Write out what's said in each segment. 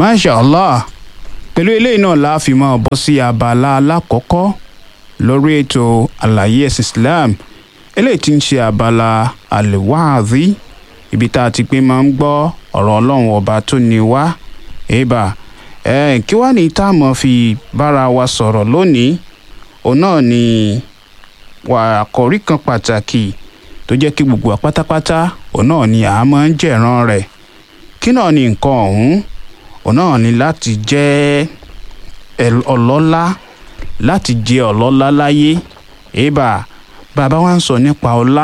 masha allah pẹ̀lú eléyìí náà la fi máa bọ́ sí abala alákọ̀ọ́kọ́ lórí ètò àlàyé ẹ̀sìn islam eléyìí tí ń ṣe abala àlèwáàzí ibi tá a ti pé máa ń gbọ́ ọ̀rọ̀ ọlọ́run ọba tó ní wá èèbà ẹ̀ kí wá ní tá a mọ̀ fi bára wa sọ̀rọ̀ lónìí òun náà ni wà àkọ́rí kan pàtàkì tó jẹ́ kí gbogbo wa pátápátá òun náà ni a máa ń jẹ̀ràn rẹ̀ kí náà ni nǹkan ọ̀hún òun náà ni láti jẹ́ ọlọ́lá láti jẹ́ ọlọ́lá láyé èèbà bàbá wa ń sọ nípa ọlá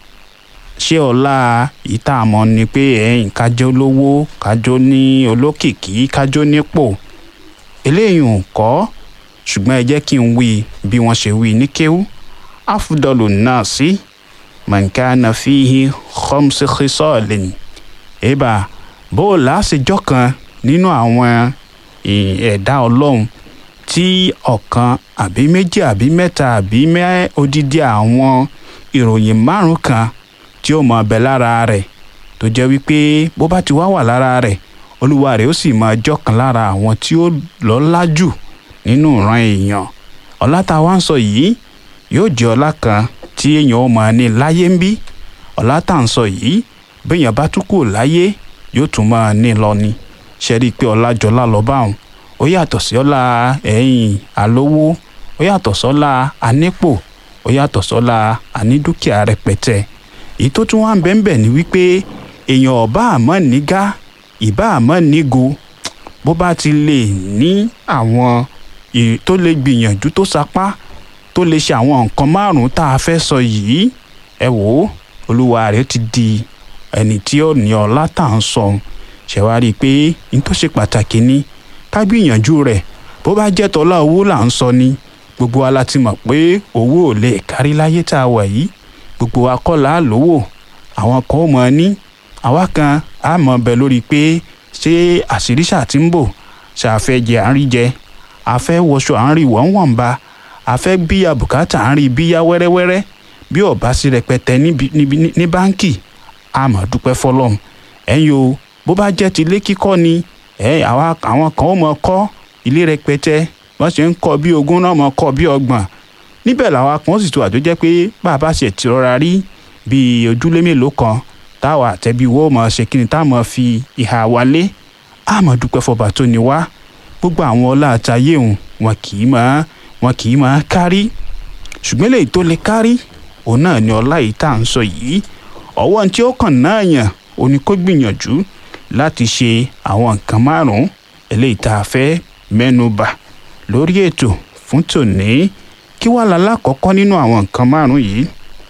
ṣé ọlá ìta àmọ́ ni pé ẹ̀yìn kájọ́ lówó kájọ́ ní olókìkí kájọ́ nípò eléyìí ò kọ́ ṣùgbọ́n ẹ jẹ́ kí n wí bí wọ́n ṣe wí ní kéwú afdalu nasi man kana fihi khamsi khisalin èèbà bó o láṣẹjọ́ kan nínú àwọn ẹ̀dá ọlọ́run tí ọ̀kan àbí méjì àbí mẹ́ta àbí mẹ́ odidi àwọn ìròyìn márùn kan tí ó mọ ọbẹ̀ lára rẹ̀ tó jẹ́ wípé bó bá ti wá wà lára rẹ̀ olúwa rẹ̀ ó sì máa jọ́kan lára àwọn tí ó lọ́lá jù nínú ìran èèyàn ọlá tá a wá ń sọ yìí yóò jẹ́ ọlá kan tí èèyàn ó máa ní láyé ń bí ọlá tá à ń sọ yìí béèyàn bá tún kù láyé yóò tún máa ní lọ ni ṣe rí i pé ọlá jọlá lọ bá òun ó yàtọ̀ sí ọlá ẹ̀yìn àlówó ó yàtọ̀ sọ́lá anípò ó yàtọ̀ sọ́lá anídúkìá rẹpẹtẹ èyí tó tún wá ń bẹ́ẹ̀ ni wípé èèyàn ọ̀bá àmọ́ nígá ìbá àmọ́ nígo bó bá ti lè ní àwọn tó lè gbìyànjú tó sapá tó lè ṣe àwọn nǹkan márùn-ún tá a fẹ́ sọ yìí ẹ wò ó olúwa rẹ̀ ti di ẹni tí ó ní ọlá tá à ń sọ ṣe wá rí i pé n tó ṣe pàtàkì ni ká gbìyànjú rẹ̀ bó bá jẹ́ tọ́lá owó là ń sọ ni gbogbo wa la ti mọ̀ pé owó ò lè kárí láyé tá a wà yìí gbogbo wa kọ́ là á lówó àwọn kan ó mọ̀ ọ́ ní àwa kan á mọ̀ bẹ lórí pé ṣé àṣírí ṣáà ti ń bò ṣàfẹ́ jẹ à ń rí jẹ àfẹ́ wọṣọ à ń rí wọ́n wọ̀n ba àfẹ́ bíyà bùkátà à ń rí bíyà wẹ́rẹ́wẹ́rẹ́ bí ọ̀bá sí rẹpẹtẹ ní báńkì a máa dúpẹ́ fọlọ́run ẹ̀yin o bó bá jẹ́ ti ilé kíkọ́ ni àwọn kan ó mọ̀ kọ́ ilé rẹpẹtẹ wọ́n ṣe ń kọ́ bí ogún náà mọ̀ kọ́ bí ọgbọ̀n níbẹ̀ làwọn kan sì tó àjọ jẹ́ pé bàbá ṣe ti rọra rí bíi ojúlé mélòó kan táwa àtẹ̀bí wo mọ̀ ṣe kí ni tá mọ̀ fi ìhà wálé a máa dúpẹ́ fọba tó ní wá gbogbo àwọn ọlá àtayé òun wọn kì í máa wọn kì í máa kárí ṣùgbọ́n lèyí tó lè kárí òun náà ni ọlá yìí tá à ń sọ yìí ọwọ́ tí ó kàn náà yàn ó ní kó gbìyànjú láti ṣe àwọn nǹkan márùn-ún eléyìí tá a fẹ́ mẹ́nu bà lórí ètò fún tòní kí wàá la lákọ̀ọ́kọ́ nínú àwọn nǹkan márùn-ún yìí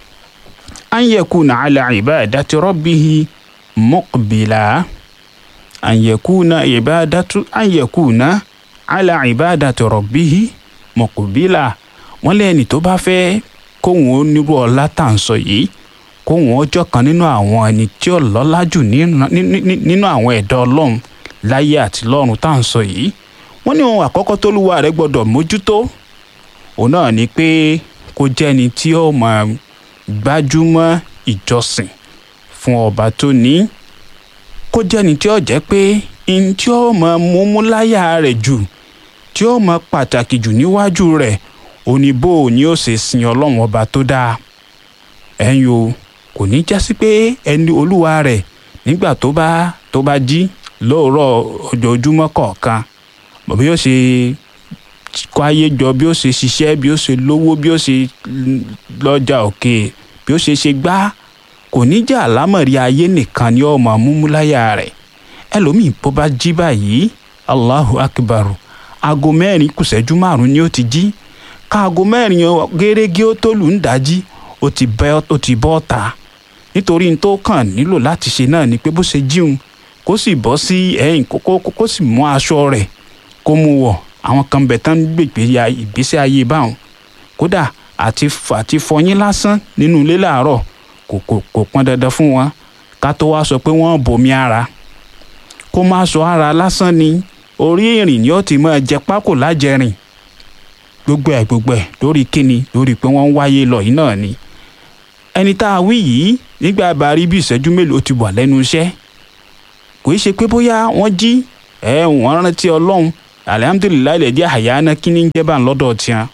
an yakuna ala ibadati rabbihi muqbila an yakuna ibadatu an yakuna ala ibadati rabbihi muqbila wọ́n lẹ́ni tó bá fẹ́ kóhun ó nírú ọlá tá à ń sọ yìí kóhun ọjọ́ kan nínú àwọn ẹni tí ó lọ́lá jù nínú àwọn ẹ̀dá ọlọ́run láyé àti lọ́run tá à ń sọ yìí wọ́n ní ohun àkọ́kọ́ tó lúwa rẹ̀ gbọ́dọ̀ mójútó òun náà ni pé kó jẹ́ ẹni tí ó máa gbájúmọ́ ìjọsìn fún ọba tó ní kó jẹ́ ẹni tí ó jẹ́ pé ní tí ó máa múmú láyà rẹ̀ jù tí ó máa pàtàkì jù níwájú rẹ̀ òní bó o ní ó ṣe sin ọlọ́run ọba tó dáa ẹ̀yin o kò ní jásí pé ẹni olúwa rẹ̀ nígbà tó bá tó bá jí lóòrọ̀ ojoojúmọ́ kọ̀ọ̀kan bí ó ṣe kó ayé jọ bí ó ṣe ṣiṣẹ́ bí ó ṣe lówó bí ó ṣe lọ́jà òkè bí ó ṣe ṣe gbá kò ní jà lámọ̀rí ayé nìkan ni ọmọ múmúláyà rẹ̀ ẹlòmíì bó bá jí báyìí allahu akbar aago mẹ́rin kùsẹ́jú márùn-ún ni ó ti jí káago mẹ́rin gẹ́rẹ́gẹ́ ó tó lù ń dájí ó ti bẹ́ ó ti bọ́ ta nítorí n tó kàn nílò láti ṣe náà ni pé bó ṣe jíun kó sì bọ́ sí ẹ̀yìn kókó kó sì mú aṣọ rẹ̀ kó mú wọ̀ àwọn kan bẹ̀ tán gbègbè ya ìgbésí ayé báwọn kódà àti àti fọyín lásán nínú ilé làárọ̀ kò kò kò pọn dandan fún wọn ká tó wá sọ pé wọ́n bomi ara kó má sọ ara lásán ni orí ìrìn ni ó ti máa jẹ pákó lájẹrìn gbogbo ẹ̀ gbogbo ẹ̀ lórí kíni lórí pé wọ́n ń wáyé lọ yìí náà ni ẹni tá a wí yìí nígbà bá rí bí ìṣẹ́jú mélòó ti wà lẹ́nu iṣẹ́ kò í ṣe pé bóyá wọ́n jí ẹ wọ́n rántí ọlọ́run alihamudulilayi lè jẹ́ àyáná kí ní jẹ́ bá ń lọ́dọ̀ tiẹ̀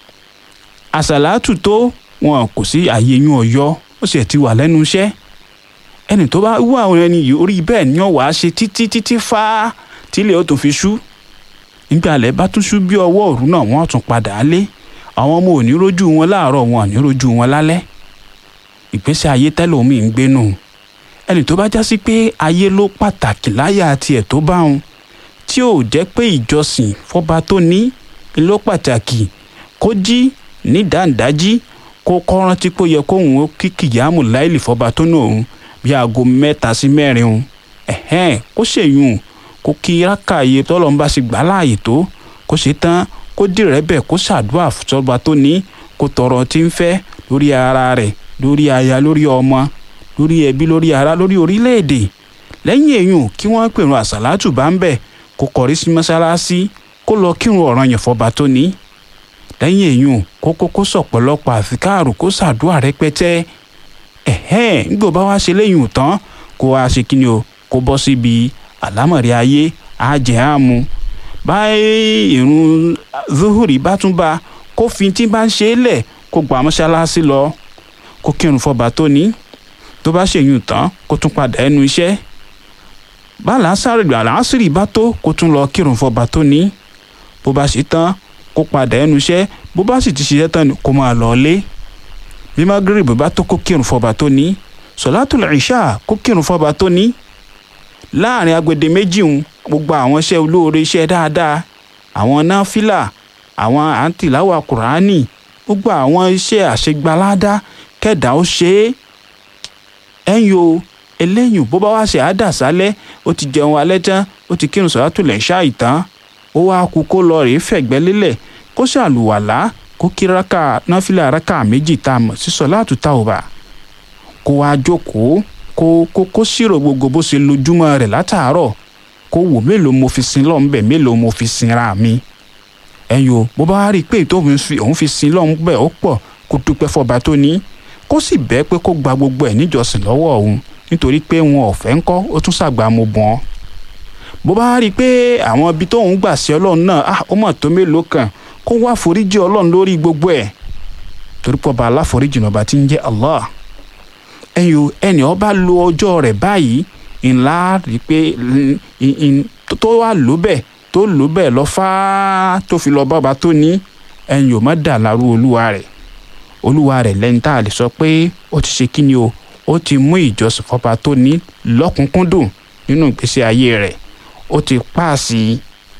àṣàlátù tó wọn kò sí àyè yún ọ̀yọ́ ó sì ti wà lẹ́nu iṣẹ́ ẹni tó bá wú àwọn ẹni yìí orí bẹ́ẹ̀ ni wọ́n wàá ṣe títí títí fá tílé ó tún fi ṣú nígbà alẹ́ bá tún ṣú bí ọwọ́ òru náà wọ́n tún padà lé àwọn ọmọ ò ní rójú wọn láàárọ̀ wọn ò ní rójú wọn lálẹ́ ìgbésí ayé tẹ́lómi ń gbénu ẹni tó bá já sí pé ayé ló pàtàkì láyà tiẹ̀ tó bá wọn tí ò jẹ́ pé ìjọsìn fọba tó ní ló pàtàkì kó jí ní dáńdájí kó kọ́ rántí pé ó yẹ kóun ó kí kìyàmù láìlì fọba tó ní òun bí aago mẹ́ta sí mẹ́rin òun ẹ̀hẹ́n kó ṣèyún kó kí rákàyè tọ́lọ́n bá sì gbà láàyè tó kó ṣe tán kó dìrẹ́ bẹ̀ kó ṣàdúrà fọba tó ní kó tọrọ tí ń fẹ́ lórí ara rẹ̀ lórí aya lórí ọmọ lórí ẹbí lórí ará lórí orílẹ̀-èdè lẹ́yìn èyún kí wọ́n pèrún àsàlátù bá ń bẹ̀ kó kọrí sí mọ́sálásí kó lọ kírun ọ̀ranyàn fọba tó ní lẹ́yìn èyún kó kókó sọ̀pọ̀lọpọ̀ àfikáàrù kó ṣàdúrà rẹpẹtẹ ẹ̀hẹ́n nígbà bá wá ṣe lẹ́yìn tán kó wá ṣe kí ni o kó bọ́ síbi àlámọ̀rí ayé àjẹ́ àmú báyìí ìrun zuhuri bá tún bá kó fi tí bá ń ṣe é lẹ̀ kó gba mọ́ṣáláṣí lọ kó kírun fọba tó ní tó bá ṣèyún tán kó tún padà ẹnu iṣẹ́ bá làásàrè àlàásìrì bá tó kó tún lọ kírun fọba tó ní bó bá ṣe tán kó padà ẹnu iṣẹ́ bó bá sì ti ṣiṣẹ́ tán kó máa lọ lé bí magrib bá tó kó kírun fọba tó ní sọlátùl ìṣà kó kírun fọba tó ní láàrin agbede méjì ń gbogbo àwọn iṣẹ́ olóore iṣẹ́ dáadáa àwọn náfìlà àwọn àǹtìláwà kùránì gbogbo àwọn iṣẹ́ àṣegbáládá kẹ̀dá ó ṣe é ẹ̀yìn o eléyìn bó bá wá ṣe àdàsálẹ̀ ó ti jẹun alẹ́ tán ó ti kírun sọlátùl ìṣà ìtàn ó wá kú kó lọ rèé fẹ̀gbẹ́ lélẹ̀ kó ṣàlùwàlá kó kí raka náfìlà raka méjì tá a mọ̀ sí sọ̀láàtù tàwùbà kó wá jókòó kó kó kó ṣírò gbogbo bó ṣe lójúmọ́ rẹ̀ látàárọ̀ kó wò mélòó mo fi sin lọ́hùn bẹ́ẹ̀ mélòó mo fi sinra mi ẹ̀yin o bó bá rí i pé tóun fi òun fi sin lọ́hùn bẹ́ẹ̀ ó pọ̀ kó dúpẹ́ fọba tó ní kó sì bẹ́ẹ̀ pé kó gba gbogbo ẹ̀ níjọsìn lọ́wọ́ òun nítorí pé wọn ò fẹ́ ń kọ́ ó tún ṣàgbà mo bọ́n bó bá rí i pé àwọn ibi tóun gbà sí ọlọ́run náà ó mọ̀ tó mélòó kan kó wá foríjì ọlọ́run lórí gbogbo ẹ̀ torí pọ̀ bá aláforíjì náà bá ti ń jẹ́ Allah ẹ̀yin o ẹnì ọba lo ọjọ́ rẹ̀ báyìí ńlá rí i pé tó wà ló bẹ́ẹ̀ tó lò bẹ́ẹ̀ lọ fáá tó fi lọ bába tó ní ẹ̀yin ò má dà lárú olúwa rẹ̀ olúwa rẹ̀ lẹ́ni tá a lè sọ pé ó ti ṣe kí ni o ó ti mú ìjọsìn fọba tó ní lọ́kùnkúndùn nínú ìgbésí ayé rẹ̀ ó ti páàsì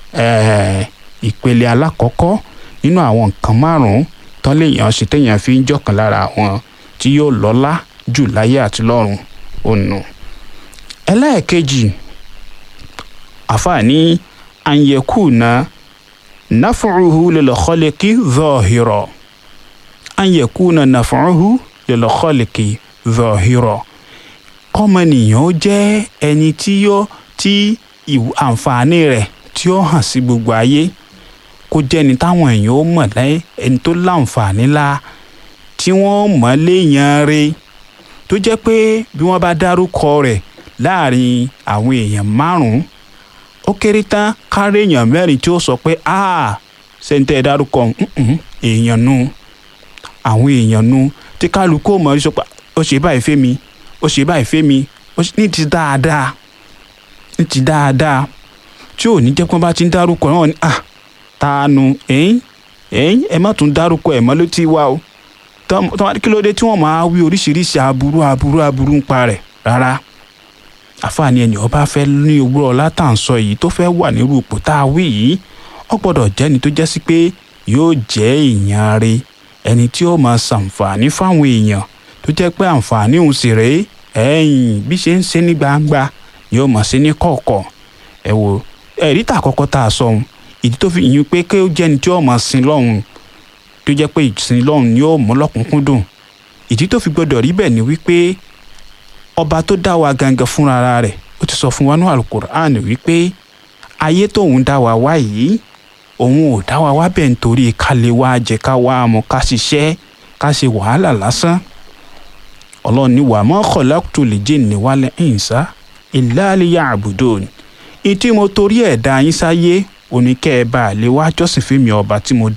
ìpele alákọ̀ọ́kọ́ nínú àwọn nǹkan márùn-ún tán léèyàn ṣe téèyàn fi ń jọ̀kan lára àwọn tí yóò lọ́lá jù láyé àti lọ́run ònà. ẹlẹ́ẹ̀kejì àfààní anyekuna nafuruhu lilkhaliqi zahira anyekuna nafuruhu lilkhaliqi zahira kọ́mọnìyàn jẹ́ ẹni tí yóò tí àǹfààní rẹ̀ tí ó hàn sí gbogbo ayé kó jẹ́ni táwọn èèyàn ó mọ̀ lẹ́yìn ẹni tó láǹfààní la tí wọ́n mọ̀ léèyàn re tó jẹ́ pé bí wọ́n bá dárúkọ rẹ̀ láàrin àwọn èèyàn márùn-ún ó kéré tán kárí èèyàn mẹ́rin tí ó sọ pé a ṣẹ́ńtẹ́ dárúkọ èèyàn nu àwọn èèyàn nu tí kálukú mọ̀ sọ pé ó ṣe báyìí fẹ́ mi ó ṣe báyìí fẹ́ mi ní ti dáadáa ní ti dáadáa tí ò ní jẹ́ pé wọ́n bá ti ń dárúkọ náà ni ah taanu ẹ̀yìn ẹ̀yìn ẹ má tún dárúkọ ẹ̀ mọ́ ló ti wá o tọ́wọ́n kí ló dé tí wọ́n máa wí oríṣiríṣi aburú aburú aburú ń pa rẹ̀ rárá àfààní ẹni ọba fẹ́ ní òwúrọ̀ látàǹsọ yìí tó fẹ́ wà nírú ipò tá a wí yìí ó gbọ́dọ̀ jẹ́ni tó jẹ́ sí pé yóò jẹ́ èèyàn rẹ̀ ẹni tí ó máa ṣàǹfààní fáwọn èèyàn tó jẹ́ pé àǹfààní òun sì rèé ẹ̀yìn bí ṣe ń ṣe ní gbangba yóò máa ṣe ní kọ̀ọ̀kọ̀ ẹ wo ẹ̀rí tà kọ́kọ́ tá a sọ ohun ìdí tó fi yín pé kí ó jẹ́ ẹni tí ó máa sin lọ́hùn tó jẹ́ pé ìsìn lọ́hùn ni ó mú lọ́kùnkúndùn ìdí tó fi gbọdọ̀ rí bẹ́ẹ̀ ni wípé ọba tó dá wa gangan fúnra rẹ̀ ó ti sọ fún wa ní alukur'an wípé ayé tóun dá wa wá yìí òun ò dá wa wá bẹ́ẹ̀ nítorí ká lè wá jẹ ká wá mu ká ṣiṣẹ́ ká ṣe wàhálà lásán ọlọ́run ní wa ma khalaqtul jinni wal insa illa liya'budun ìtí mo torí ẹ̀ dá yín sáyé oníkẹ́ ẹ bá lè wá jọ́sìn fún mi ọba tí mo